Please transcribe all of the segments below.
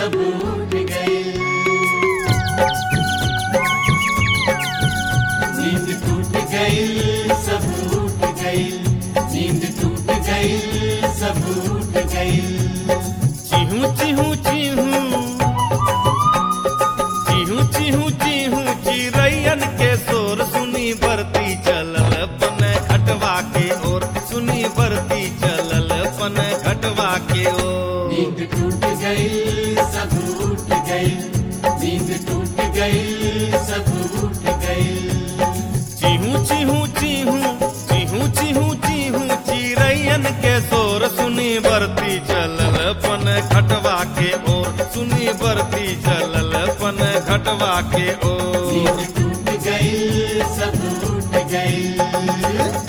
सब उठ गए नींद टूट गई सब उठ गई नींद टूट गई सब उठ गई चिहू चिहू चिहू चिहू चिहू चिहू चिरैयन के शोर सुनी बरती चलल पन घटवा के ओर सुनी बरती चलल पन घटवा के ओर नींद टूट गई सब उठ गई नींद टूट गई सब उठ गई चिहू चिहू चिहू चिहू चिहू चिहू चिरैयन के शोर सुनी बरती चलल पन घटवा के ओर सुनी बरती चलल पन घटवा के ओर नींद टूट गई सब उठ गई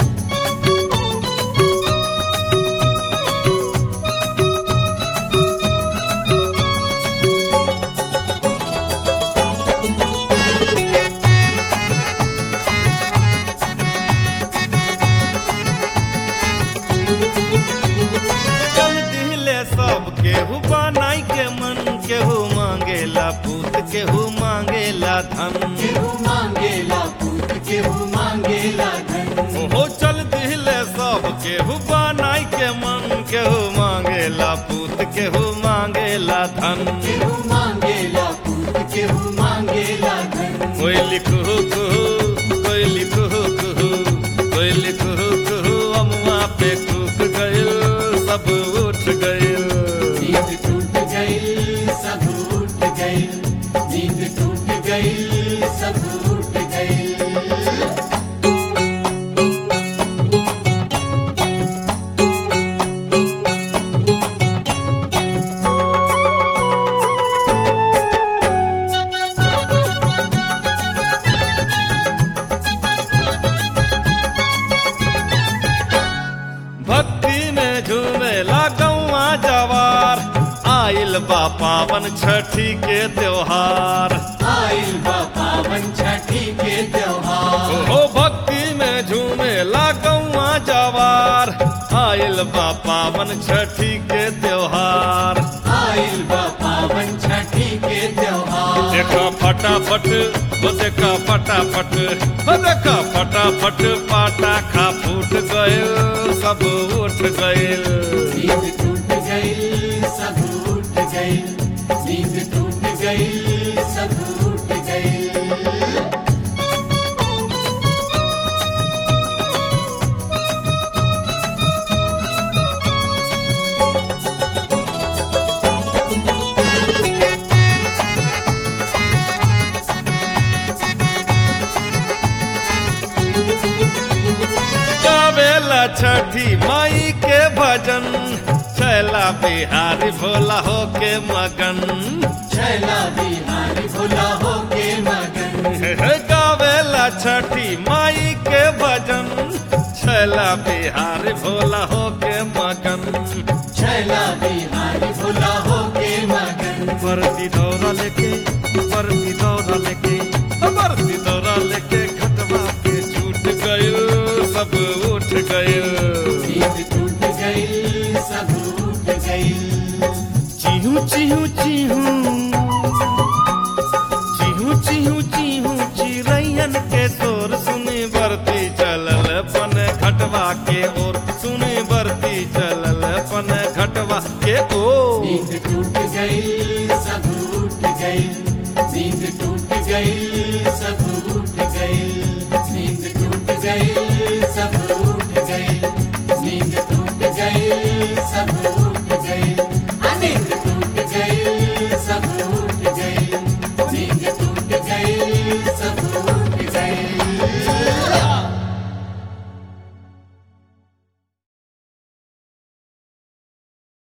चल दिले सब केहू बनाई के मन केहू मांगेला पूत केहू मांगेला धन केहू मांगेला पूत केहू मांगेला धन हो चल दिले सब केहू बनाई के मन केहू मांगेला पूत केहू मांगेला धन केहू मांगेला पूत केहू मांगेला धन कोई लिखू कुहू कोई लिखू कुहू कोई लिखू कुहू अमुआ पे कूक गइल सब उठ गइल नींद टूट गई सब उठ गई नींद टूट गई सब उठ गई भक्ति में झूमेला गौआ जवार आइल बा पावन छठी के त्योहार आइल बा पावन छठी के त्योहार हो भक्ति में झूमेला गौआ जवार आइल बा पावन छठी के त्योहार आइल बा पावन छठी के त्योहार देखा फटाफट वो देखा फटाफट वो देखा फटाफट पाटा खा फूट गइल सब उठ गइल नींद टूट गई सब उठ गई नींद टूट गई सब उठ गई गावेला छठी माई के भजन छैला बिहारी भोला हो के मगन छैला बिहारी भोला हो के मगन गावेला छठी माई के भजन छैला बिहारी भोला हो के मगन छैला बिहारी भोला हो के मगन बरती दौरा लेके बरती दौरा लेके बरती दौरा लेके खटवा के छूट गइल सब उठ गइल नींद टूट गई सब उठ गई चिहू चिहू चिहू चिहू चिहू चिहू चिरैयन के शोर सुनी बरती चलल पन घटवा के ओर सुनी बरती चलल पन घटवा के ओर